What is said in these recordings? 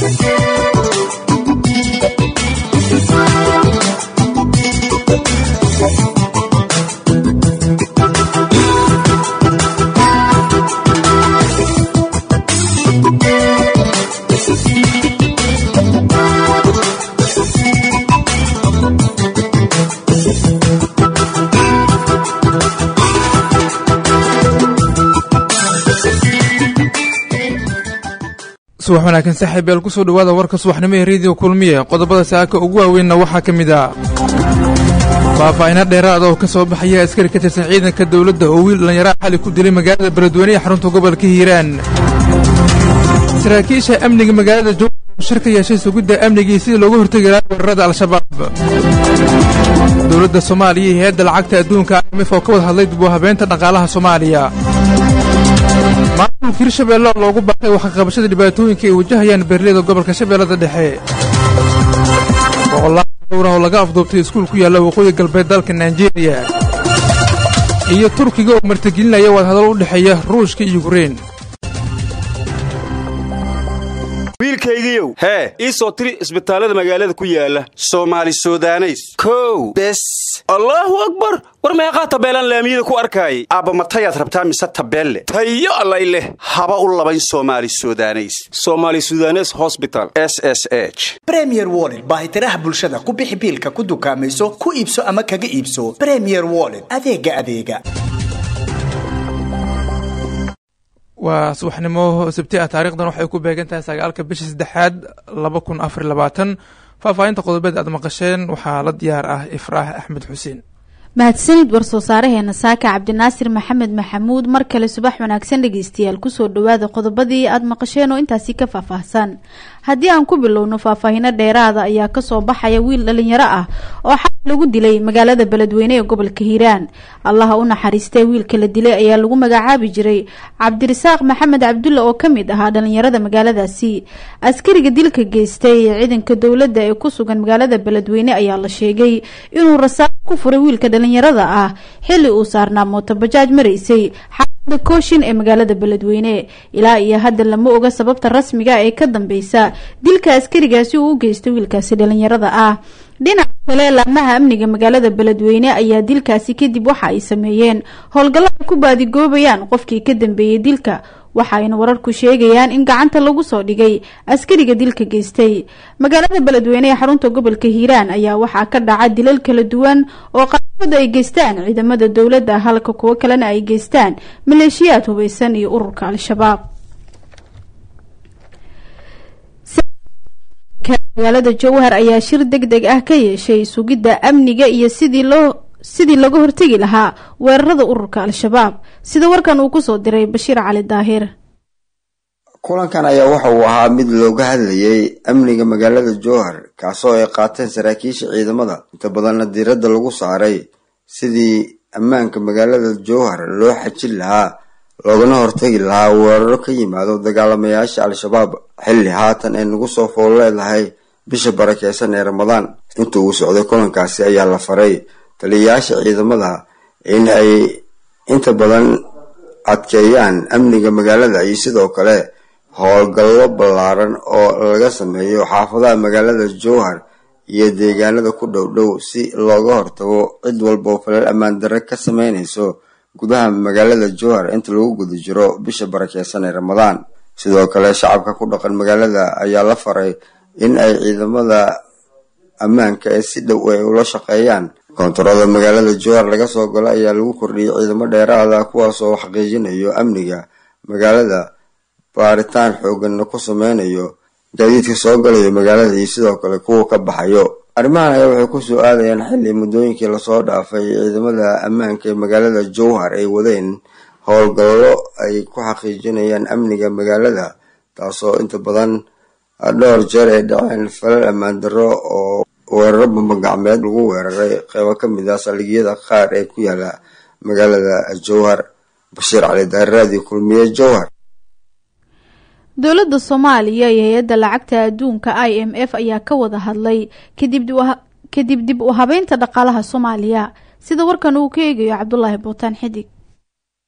subax wanaagsan saaxiibyaal kusoo dhawaada warka subaxnimo ee rediyo kulmiye qodobada saaka ugu waaweynna waxaa ka mid ah faahfaahina dheeraada oo ka soo baxaya askari ka tirsan ciidanka dowladda oo wiil dhallinyaraha xali ku dilay magaalada beledweyne ee xarunta gobolka hiiraan saraakiisha amniga magaalada jowhar shir ka yeeshay sugidda amnigii sidii looga hortegi lahaa weerarada al-shabaab dowladda soomaaliya iyo hay-adda lacagta adduunka imf oo ka wada hadlay dib u habeynta dhaqaalaha soomaaliya maamulka hirshabeelle oo loogu baaqay waxqabashada dhibaatooyinka ay wajahayaan beerleyda gobolka shabeellada dhexe boqolaal dhowrah oo laga afduubtay iskuul ku yaalla waqooyi galbeed dalka naijeeriya iyo turkiga oo martigelinaya wadahadal u dhexeeya ruushka iyo yukrein wiilkaygiiow hee ii soo tiri isbitaallada magaalada ku yaala soomaali sudaneys kow bes allaahu akbar war meeqaa tabeelaan laamiyada ku arkaayay aabba matayaad rabtaa mise tabeelle tayo allay leh haba u labayn soomaali sudaneys soomaali sudanes hosbital s s h bremier wollet baahitiraha bulshada ku bixi biilka ku dukaamayso ku iibso ama kaga iibso bremier wollet adeega adeega waa subaxnimo sabti ah taarikhdan waxay ku beegan tahay sagaalka bisha saddexaad laba kun afar labaatan faahfaahinta qodobeed aad maqasheen waxaa la diyaar ah ifraah axmed xuseen mahadsanid war-soo saaraheena saaka cabdinaasir maxamed maxamuud mar kale subax wanaagsan dhegeystayaal kusoo dhawaada qodobadii aad maqasheen oo intaasi ka faahfaahsan haddii aan ku bilowno faahfaahino dheeraada ayaa kasoo baxaya wiil dhalinyaro ah oo xal lagu dilay magaalada beledweyne ee gobolka hiiraan allaha u naxariistee wiilka la dilay ayaa lagu magacaabi jiray cabdirasaaq maxamed cabdulla oo kamid ahaa dhalinyarada magaaladaasi askariga dilka geystay ee ciidanka dowladda ee ku sugan magaalada beledweyne ayaa la sheegay inuu rasaaq ku furay wiilka dhalinyarada ah xili uu saarnaa mootobajaaj maraysay xaafada kooshin ee magaalada beledweyne ilaa iyo hadda lama oga sababta rasmiga ee ka dambeysa dilka askarigaasi uu u geystay wiilkaasi dhalinyarada ah dhinaca kale laamaha amniga magaalada beledweyne ayaa dilkaasi kadib waxa ay sameeyeen howlgallo ay ku baadigoobayaan qofkii ka dambeeyey dilka waxaayna wararku sheegayaan in gacanta lagu soo dhigay askariga dilka geystay magaalada beledweyne ee xarunta gobolka hiiraan ayaa waxaa ka dhaca dilal kala duwan oo qaarkood ay geystaan ciidamada dowladda halka kuwo kalena ay geystaan maleeshiyaad hubeysan iyo ururka al-shabaab magaalada jowhar ayaa shir deg deg ah ka yeeshay sugidda amniga iyo sidii loo sidii laga hortegi lahaa weerarada ururka al-shabaab sida warkan uu kusoo diray bashiir cali daahir kulankan ayaa waxa uu ahaa mid looga hadlayay amniga magaalada jowhar kaasoo ay qaateen saraakiisha ciidamada inta badanna diiradda lagu saaray sidii ammaanka magaalada jowhar loo xajin lahaa loogana hortagi lahaa weeraro ka yimaado dagaalamayaasha al-shabaab xilli haatan ay nagu soo fool leedahay bisha barakeysan ee ramadaan inta uu socday kulankaasi ayaa la faray taliyayaasha ciidamada in ay inta badan adkeeyaan amniga magaalada iyo sidoo kale howlgallo ballaaran oo laga sameeyo xaafadaha magaalada jowhar iyo deegaanada ku dhow dhow si looga hortago cid walba oo falal ammaan darre ka sameynayso gudaha magaalada jowhar inta lagu guda jiro bisha barakeysan ee ramadaan sidoo kale shacabka ku dhaqan magaalada ayaa la faray in ay ciidamada ammaanka ee si dhow ay ula shaqeeyaan koontarada magaalada jowhar laga soo galo ayaa lagu kordhiyey ciidamo dheeraada kuwaas oo xaqiijinayo amniga magaalada baaritaan xooganna ku sameynayo gaadiidka soo galayo magaalada iyo sidoo kale kuwa ka baxayo arrimahan ayaa waxay kusoo aadayaan xilli muddooyinkii lasoo dhaafay ciidamada ammaanka ee magaalada jowhar ay wadeen howlgallo ay ku xaqiijinayaan amniga magaalada taasoo inta badan dhowr jeer ay dhaceen falal ammaan darro oo weeraro bambagacmeed lagu weeraray qeybo ka mid ah saldhigyada qaar ee ku yaala magaalada jowhar bashiir cali daahir raadiyo kulmiye jowhar dowladda soomaaliya iyo hay-adda lacagta adduunka i m f ayaa ka wada hadlay kadib dib u habeynta dhaqaalaha soomaaliya sida warkan uu ka eegayo cabdulaahi buutaan xidig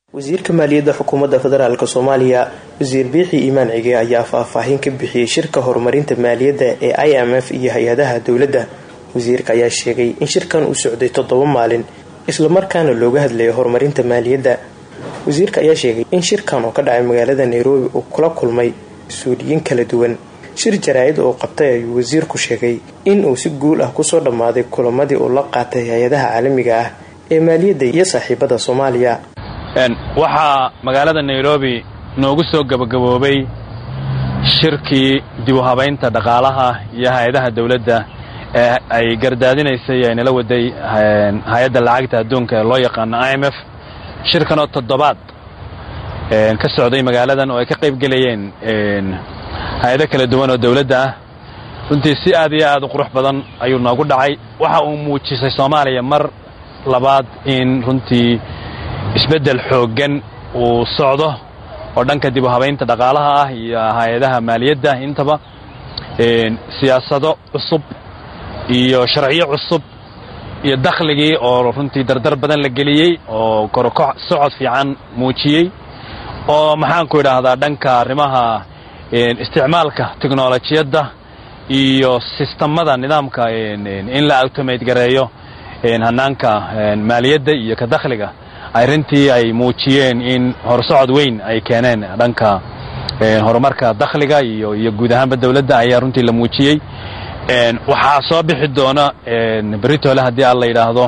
wasiirka maaliyadda xukuumadda federaalk soomaaliya wasiir biixi iimaan cige ayaa faahfaahin ka bixiyey shirka horumarinta maaliyadda ee i m f iyo hay-adaha dowladda wasiirka ayaa sheegay in shirkan uu socday toddoba maalin islamarkaana looga hadlayo horumarinta maaliyadda wasiirka ayaa sheegay in shirkan oo ka dhacay magaalada nairobi uu kula kulmay mas-uuliyiin kala duwan shir jaraa-id oo qabtay ayuu wasiirku sheegay in uu si guul ah kusoo dhammaaday kulamadii uu la qaatay hay-adaha caalamiga ah ee maaliyadda iyo saaxiibada soomaaliya waxaa magaalada nairobi noogu soo gabagaboobay shirkii dib u habaynta dhaqaalaha iyo hay-adaha dowladda ee ay gardaadinaysay ay nala waday hay-adda lacagta adduunka ee loo yaqaano i m f shirkanoo toddobaad ka socday magaaladan oo ay ka qayb gelayeen hay-ado kala duwan oo dowladda ah runtii si aad iyo aad u qurux badan ayuu noogu dhacay waxa uu muujisay soomaaliya mar labaad in runtii isbeddel xooggan uu socdo oo dhanka dib u habaynta dhaqaalaha ah iyo hay-adaha maaliyadda intaba siyaasado cusub iyo sharciyo cusub iyo dakhligii oo runtii dardar badan la geliyey oo korokoc socod fiican muujiyey oo maxaanku idhaahdaa dhanka arrimaha isticmaalka teknolojiyadda iyo sistamada nidaamka in la automate gareeyo hanaanka maaliyadda iyo ka dakhliga ay runtii ay muujiyeen in horsocod weyn ay keeneen dhanka horumarka dakhliga iyo iyo guud ahaanba dowladda ayaa runtii la muujiyey waxaa soo bixi doona beritole haddii aan la yidhaahdo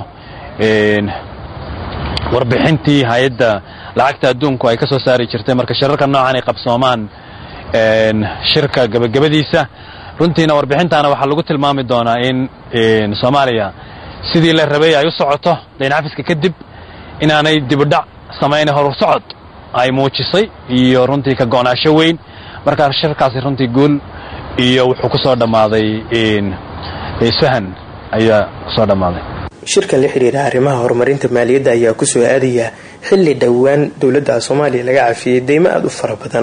warbixintii hay-adda lacagta adduunku ay ka soo saari jirtay marka shirarka noocan ay qabsoomaan shirka gebagabadiisa runtiina warbixintaana waxaa lagu tilmaami doonaa in soomaaliya sidii la rabay ay u socoto dayncafiska kadib inaanay dibudhac samayna horsocod ay muujisay iyo runtii ka go'naasho weyn markaa shirkaasi runtii guul iyo wuxuu ku soo dhammaaday isfahan ayaa kusoo dhammaaday shirkan la xidhiira arrimaha horumarinta maaliyadda ayaa kusoo aadaya xilli dhowaan dowladda soomaaliya laga cafiyey deymo aada u fara badan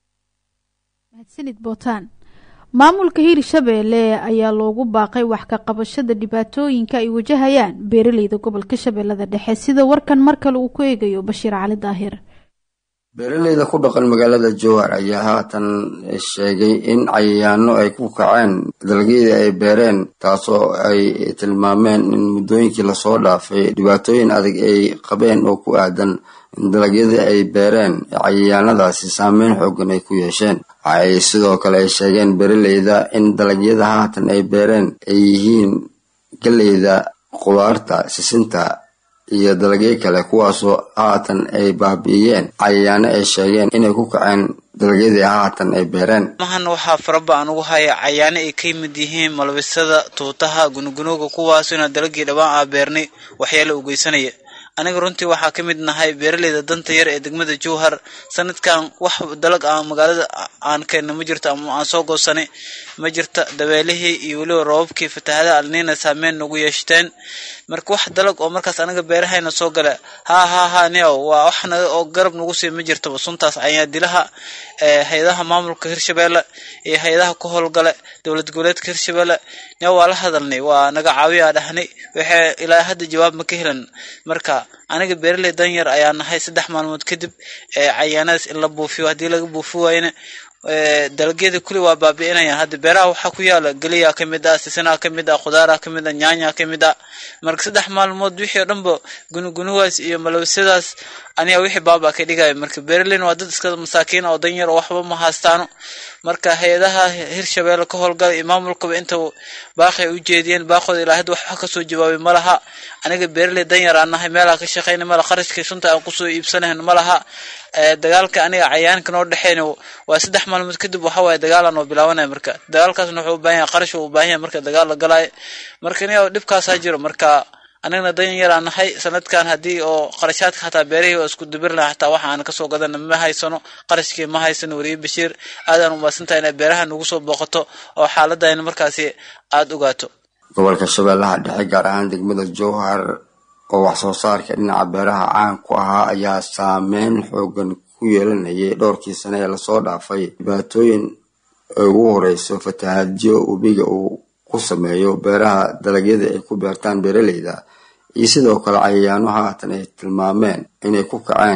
mahadsanid bootaan maamulka hirshabeelle ayaa loogu baaqay wax ka qabashada dhibaatooyinka ay wajahayaan beeraleyda gobolka shabeellada dhexe sida warkan mar kale uu ku eegayo bashiir cali daahir beeraleyda ku dhaqan magaalada jowhar ayaa haatan sheegay in cayayaano ay ku kaceen dalagyadii ay beereen taasoo ay tilmaameen in muddooyinkii lasoo dhaafay dhibaatooyin adag ay qabeen oo ku aadan in dalagyadii ay beereen cayayaanadaasi saameyn xoogan ay ku yeesheen waxa ay sidoo kale ay sheegeen beeraleyda in dalagyada haatan ay beereen ay yihiin galeyda khudaarta sisinta iyo dalagyo kale kuwaasoo haatan ay baabi'iyeen cayayaano ay sheegeen inay ku kaceen dalagyadii haatan ay beereen mahan waxaa faraba aan ugu haya cayaano ay ka yimid yihiin malbisada tuutaha gunugunuga kuwaasina dalagii dhawaan aa beernay waxyaala u geysanaya aniga runtii waxaa ka mid nahay beeraleyda danta yar ee degmada jowhar sanadkan wax dalag aan magaalada aan keenna ma jirto ama aan soo goosanay ma jirta dabeelihii iyo weliba roobabkii fatahaada alniina saameyn nagu yeeshteen marka wax dalag oo markaas anaga beerahayna soo gala ha ha ha nio waa wax naga oo garab nagu sii ma jirtaba suntaas ayaa dilaha hay-adaha maamulka hirshabeelle iyo hay-adaha ku howlgale dowlad goboleedka hirshabeelle nio waa la hadalnay waa naga caawiyaa dhahnay waxay ilaa hadda jawaab ma ka helan marka aniga beeraley danyar ayaa nahay saddex maalmood kadib cayaanadaas in la buufiyo haddii laga buufi waayna dalagyada kulli waa baabi'inayaan hadda beeraha waxaa ku yaala geliyaa ka mid ah sisinaa ka mid ah khudaaraa ka mid ah nyaanyaa ka mid ah marka saddex maalmood wixii oo dhanba gunugunuwaas iyo malabisadaas aniga wixii baabaa ka dhigaya marka beeraleyna waa dad iska masaakiina oo danyar oo waxba ma haastaano marka hay-adaha hirshabeelle ka howlgala iyo maamulkaba inta baaqay u jeediyeen baaqooda ilaa hadda waxba kasoo jawaabay ma laha aniga beeraley danyar aan nahay meelaha ka shaqeyna mala kharashka sunta aan kusoo iibsanayn ma laha dagaalka aniga cayaanka noo dhexeyna waa saddex maalmood kadib waxa waaye dagaalaan oo bilaabanaya marka dagaalkaasna wuxuu u baahan yahay qarash uu u baahan yahay marka dagaal la galaayo marka aniga dhibkaasaa jiro marka anigana dan yaraan nahay sanadkan haddii oo qarashaadka xataa beerihii oo isku dubir laha xataa waxa aan kasoo gadana ma haysano qarashkii ma haysano weriye bashiir aadaan umaasantahay inay beeraha nagu soo booqato oo xaaladayna markaasi aada ogaato gobolka shabeellaha dhexe gaar ahaan degmada jowhar oo wax soo saarka dhinaca beeraha caan ku ahaa ayaa saameyn xoogan ku yeelanayay dhowrkii sane ee lasoo dhaafay dhibaatooyin ugu horeyso fatahaadyo webiga uu ku sameeyo beeraha dalagyada ay ku beertaan beeraleyda iyo sidoo kale cayayaano haatan ay tilmaameen inay ku kaceen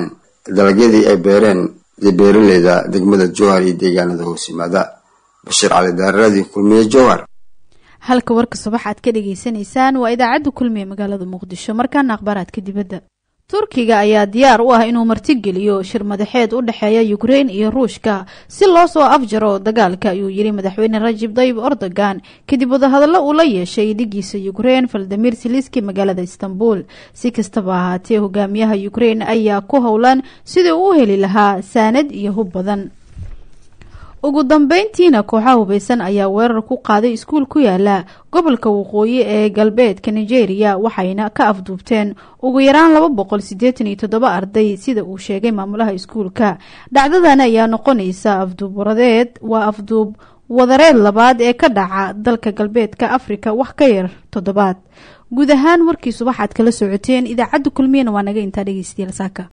dalagyadii ay beereen beeraleyda degmada jowhar iyo deegaanada hoos yimaada bashiir cali daaradii kulmiye jowhar halka warka subax aad ka dhagaysanaysaan waa idaacadda kulmiye magaalada muqdisho markaana akhbaaraadka dibadda turkiga ayaa diyaar u ah inuu martigeliyo shir madaxeed u dhexeeya ukrein iyo ruushka si loo soo afjaro dagaalka ayuu yiri madaxweyne rajib dayib erdogan kadib wadahadallo uu la yeeshay dhigiisa ukrein valadimir siliski magaalada istanbul si kastaba ahaatee hogaamiyaha ukrein ayaa ku howlan sidii uu u heli lahaa saanad iyo hub badan ugu dambeyntiina kooxaha hubeysan ayaa weerar ku qaaday iskuul ku yaala gobolka waqooyi ee galbeedka nigeria waxayna ka afduubteen ugu yaraan laba boqol sideetan iyo toddoba arday sida uu sheegay maamulaha iskuulka dhacdadan ayaa noqonaysa afduub waradeed waa afduub wadareed labaad ee ka dhaca dalka galbeedka afrika wax ka yar toddobaad guud ahaan warkii subax aad kala socoteen idaacadda kulmiyana waa naga intaa dhegeystayaal saaka